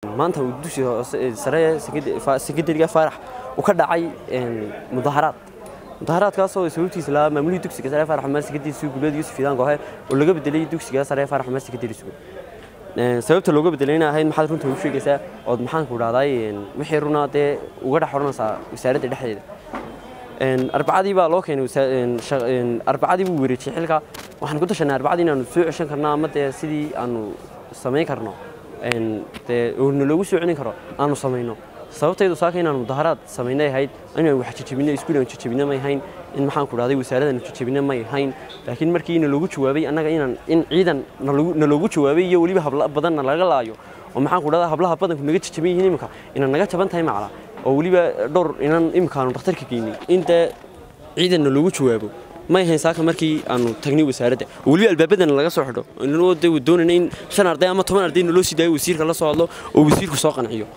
maanta uu dugsiga hoose sare sekondariga faarax uu ka dhacay mudaharaad mudaharaadkaasoo sababtiisa lahaa maamulihii dugsiga sare faarax xamaar sekondari sugu guleed yuusuf fiidaan goohe oo laga bedelay dugsiga sare faarax xamaar sekondari sugu sababta looga bedelayna ahayd maxaad runta u sheegaysaa ood maxaanku dhahday wixii runaa dee uga dhex odhanaysaa wasaaradda dhexdeeda arbacadii baa loo keenay arbacadii buu wareejiyey xilka waxaan ku tashanay arbacadii inaanu soo ceshan karno ama dee sidii aanu samayn karno dee naloogu soo celin karo aanu samayno sababtaydu saaka inaanu mudaharaad samaynay ahayd inaan wax jajabino iskuul aan jajabino may ahayn in maxaan ku dhahday wasaaradan jajabino may ahayn laakiin markii naloogu jawaabay annaga inaan in ciidan naloogu jawaabay iyo weliba habla badanna laga laayo oo maxaan ku dhahdaa hablaha badanku naga jajaban yihiin imika inaan naga jaban tahay macla oo weliba dhowr inaan imikaanu dhakhtarka geynay in dee ciidan naloogu jawaabo may ahayn saaka markii aanu tagnay wasaaradda oo weliba albaabadana laga soo xidho inoo de doonayna in shan arday ama toban arday naloo sii daayo wasiirka la soo hadlo oo wasiirku soo qanciyo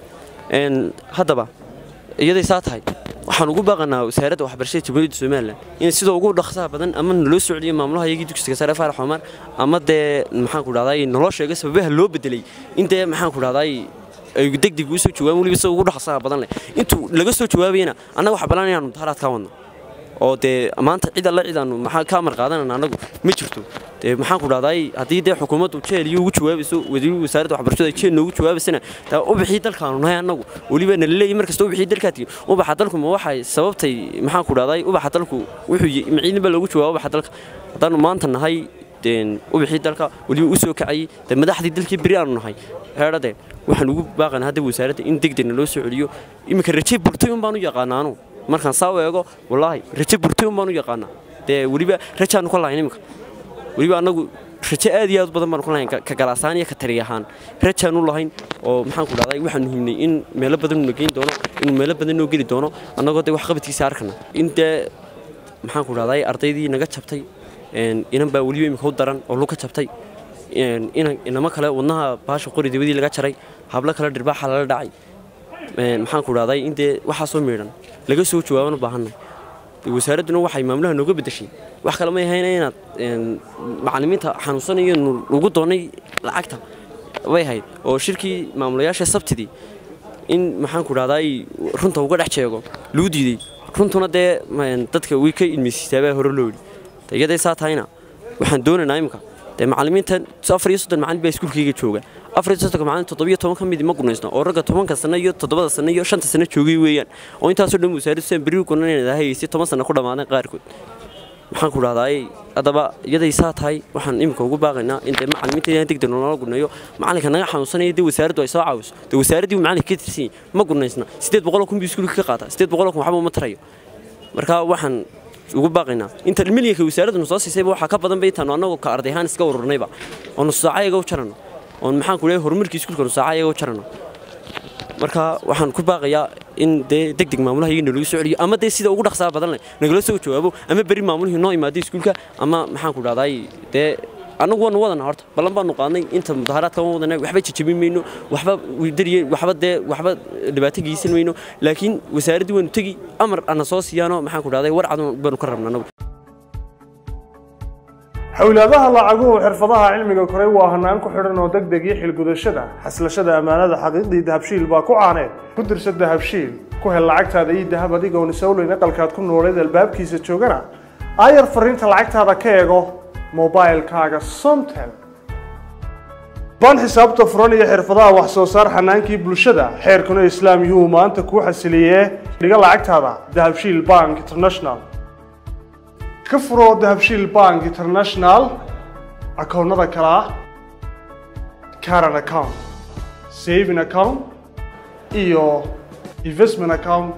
haddaba iyaday saa tahay waxaan ugu baaqanaa wasaaradda waxbarashada jamhuuriyadda somalilan in sida ugu dhaqsaha badan ama naloo socdiyo maamulaha iyagii dugsiga sare faarax xomar ama dee maxaan ku dhahday naloo sheegay sababaha loo bedelay in dee maxaan ku dhahday ay degdeg usoo jawaabaan weliba sida ugu dhaqsaha badan leh intuu laga soo jawaabayana annaga wax balan inaanu mudaharaad ka wadno oo dee maanta cid alla cid aanu maxaa ka amar qaadanana annagu ma jirto dee maxaan ku dhahday haddii dee xukuumaddu jeel iyo ugu jawaabayso wasiir wasaaradda waxbarashada jeel noogu jawaabaysana taa u bixii dalkaanu nahay annagu weliba nala leeyahy mar kasta u bixii dalkaa tigi ubaxa dalku ma waxay sababtay maxaan ku dhahday ubaxa dalku wuxuu maciidin baa loogu jawaaba ubaxa dalka haddaanu maanta nahay ubixii dalka weliba u soo kacayay dee madaxdii dalkii beri aanu nahay heedhade waxaan ugu baaqana hadda wasaaradda in degdegna loo soo celiyo iminka raje burtay un baan u yaqaanaa anu markaan saa u eego wallaahi raje burtay un baan u yaqaanaa dee weliba rajaanu ka lahayn iminka weliba annagu raje aad iyo aad u badan baanu ka lahayn ka galaasaan iyo ka tari ahaan rajaanu lahayn oo maxaan ku dhahday waxaan muhiimnay in meelo badan na geyn doono inuu meelo badan noo geli doono annagoo dee wax qabadkiisa arkana in dee maxaan ku dhahday ardaydii naga jabtay inan baa weliba imika u daran oo luka jabtay inamo kale wadnaha baasha qori dabadii laga jaray hablo kale dhirbaaxa lala dhacay maxaan ku dhahday in dee waxaasoo miidhan laga soo jawaabana baahanay wasaaradduna waxay maamulaha nooga bedeshay wax kale may ahayn inaad macallimiinta xanuunsanayo lagu doonay lacagta way ahayd oo shirkii maamulayaasha sabtidii in maxaan ku dhahday runta uga dhex jeego luu diiday runtuna dee dadka way ka ilmeysiisaabaa hore loo yidhi iyaday saa tahayna waxaan doonaynaa imika dee macallimiinta afar iyo soddon macallin baa iskuulkayga jooga afar iyo soddonka macallin toddobiyo toban ka midi ma gunaysno oo ragga tobanka sano iyo toddobada sano iyo shanta sano joogay weeyaan oo intaasoo dhan wasaaraddu saan berri gunanayna hayaysi toban sano ku dhammaadeen qaarkood maxaan ku dhahdaa haddaba iyaday saa tahay waxaan imika ugu baaqaynaa in dee macallimiinta inaan degdeg noola gunayo macallinka naga xanuunsanaya dee wasaaraddu ay soo caawiso dee wasaaraddii uu macallinka ka tirsan yahay ma gunaysna siddeed boqoloo kun buu iskuulka ka qaata siddeed boqoloo kun waxba uma tarayo marka waxaan ugu baaqaynaa inta milyanka wasaaraddu soo siisayba waxaa ka badan ba intaanu annagoo ka arday ahaan iska ururnayba oo nus saaca iyaga u jarano oon maxaan ku leeyahay horumarkii iskuulka nus saaca iyaga u jarano marka waxaan ku baaqayaa in dee degdeg maamulaha iyaga nalagu soo celiyo ama dee sida ugu dhaqsaha badan leh nagala soo jawaabo ama beri maamulihii noo imaaday iskuulka ama maxaan ku dhahday dee annagu waanu wadana horta ballan baanu qaadnay inta mudaharaadka waan wadana waxba jajabin mayno waxba dariye waxba dee waxba dhibaato geysan mayno laakiin wasaaraddii waanu tegi amar ana soo siiyaano maxaan ku dhahday war cad baanu ka rabna anagu xowlaadaha lacaguhu xirfadaha cilmiga koray waa hanaan ku xidhan oo degdeg iyo xilgudashada xaslashada ammaanada xaqiiqdii dahabshiil baa ku caaneed ku dirsa dahabshiil ku hel lacagtaada iyo dahab adigoon isowleyn aqalkaad ku nooleed albaabkiisa joogana aayar fariinta lacagtaada ka eego mobilkaaga somtel ban xisaabta furan iyo xirfadaha wax soo saar xanaankii bulshada xeerkuna islaam yuu maanta kuu xasiliyee dhiga lacagtaada dahabshiil bank international ka furoo dahabshiil bank international akoonnada kale ah caran account saving account iyo investment account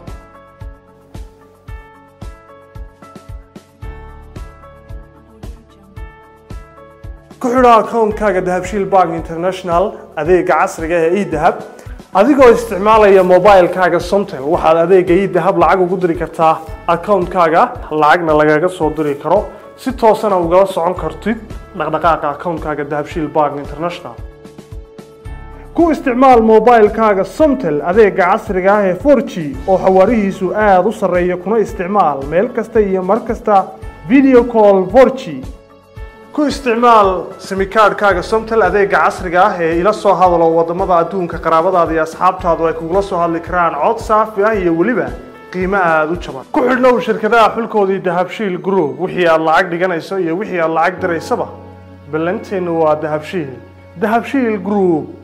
ku xidho akoonkaaga dahabshiil bank international adeega casriga ee edahab adigoo isticmaalaya mobilkaaga somtel waxaad adeega edahab lacag ugu diri kartaa akoonkaaga lacagna lagaga soo diri karo si toosana ugala socon kartid dhaqdhaqaaqa akoonkaaga dahabshiil bank international ku isticmaal mobilkaaga somtel adeega casriga ah ee 4g oo xawaarihiisu aada u sarreeya kuna isticmaal meel kasta iyo mar kasta video call 4g ku isticmaal simikaadhkaaga somtel adeega casriga ah ee ila soo hadalo wadamada adduunka qaraabadaada iyo asxaabtaadu ay kugula soo hadli karaan cod saafi ah iyo weliba qiimo aada u jaban ku xidhnow shirkadaha xulkoodii dahabshiil group wixii aad lacag dhiganayso iyo wixii aad lacag diraysaba ballanteennu waa dahabshiil dahabshiil group